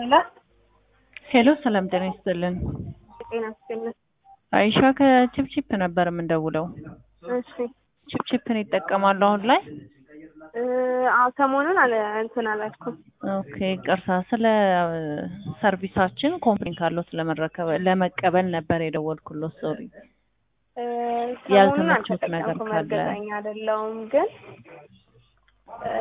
ሄሎ ሄሎ ሰላም ጤና ይስጥልን። ጤና ይስጥልን። አይሻ ከቺፕቺፕ ነበር የምንደውለው። እሺ ቺፕቺፕን ይጠቀማሉ አሁን ላይ? እ አዎ ሰሞኑን አለ እንትን አላልኩም። ኦኬ ቅርታ፣ ስለ ሰርቪሳችን ኮምፕሌን ካለው ስለመረከበ ለመቀበል ነበር የደወልኩሎት። ሶሪ እ ያልተመቾት ሰሞኑን ነገር አልተጠቀምኩም፣ ካለ? እርግጠኛ አይደለሁም ግን እ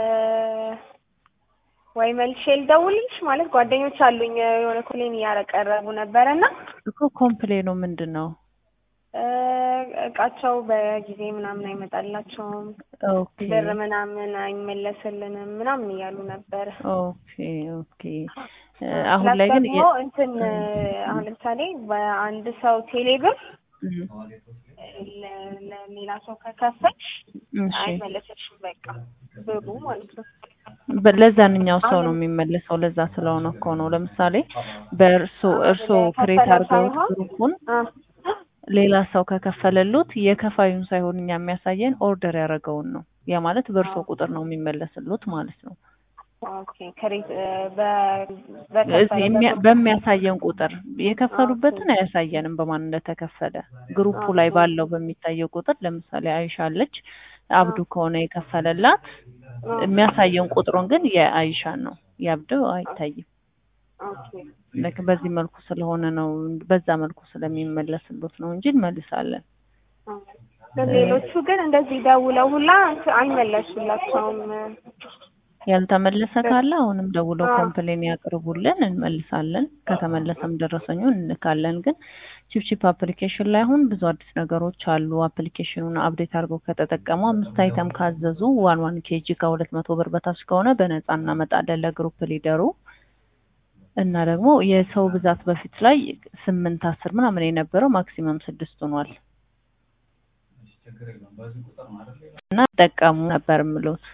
ወይ መልሼ ልደውልልሽ ማለት ጓደኞች አሉኝ የሆነ ኮሌን እያቀረቡ ነበረ እና እኮ ኮምፕሌኑ ምንድን ነው? እ እቃቸው በጊዜ ምናምን አይመጣላቸውም ኦኬ ብር ምናምን አይመለስልንም ምናምን እያሉ ነበረ። ኦኬ ኦኬ እ አሁን ላይ ግን ደግሞ እንትን አሁን ለምሳሌ በአንድ ሰው ቴሌብር እም፣ ለ- ለሌላ ሰው ከከፈልሽ እሺ አይመለስልሽም በቃ ብሩ ማለት ነው። በ- ለዛንኛው ሰው ነው የሚመለሰው። ለዛ ስለሆነ እኮ ነው። ለምሳሌ በእርሶ እርሶ ክሬት ለከፈለው አድርገውት ሳይሆን ግሩፑን አ ሌላ ሰው ከከፈለሉት የከፋዩን ሳይሆን እኛ የሚያሳየን ኦርደር ያደረገውን ነው። ያ ማለት በእርሶ ቁጥር ነው የሚመለስሉት ማለት ነው። ኦኬ ከሬት በ እዚህ የሚያ- በከፈለው በሚያሳየን ቁጥር የከፈሉበትን አያሳየንም በማን እንደተከፈለ። ግሩፑ ላይ ባለው በሚታየው ቁጥር ለምሳሌ አይሻ አለች፣ አብዱ ከሆነ የከፈለላት የሚያሳየን ቁጥሩን ግን የአይሻን ነው፣ የአብዱ አይታይም። ኦኬ ልክ በዚህ መልኩ ስለሆነ ነው በዛ መልኩ ስለሚመለስሉት ነው እንጂ እንመልሳለን። ግን ሌሎቹ ግን እንደዚህ ደውለው ሁላ እንትን አይመለሱላቸውም። ያልተመለሰ ካለ አሁንም ደውለው አዎ። ኮምፕሌን ያቅርቡልን፣ እንመልሳለን። ከተመለሰም ደረሰኙን እንልካለን። ግን ቺፕቺፕ አፕሊኬሽን ላይ አሁን ብዙ አዲስ ነገሮች አሉ። አፕሊኬሽኑን አፕዴት አድርገው ከተጠቀሙ አምስት አይተም ካዘዙ ዋን ዋን ኬጂ ከሁለት መቶ ብር በታች ከሆነ በነፃ እናመጣለን ለግሩፕ ሊደሩ እና ደግሞ የሰው ብዛት በፊት ላይ ስምንት አስር ምናምን የነበረው ማክሲመም ስድስት ሆኗል እና ጠቀሙ ነበር የምሉት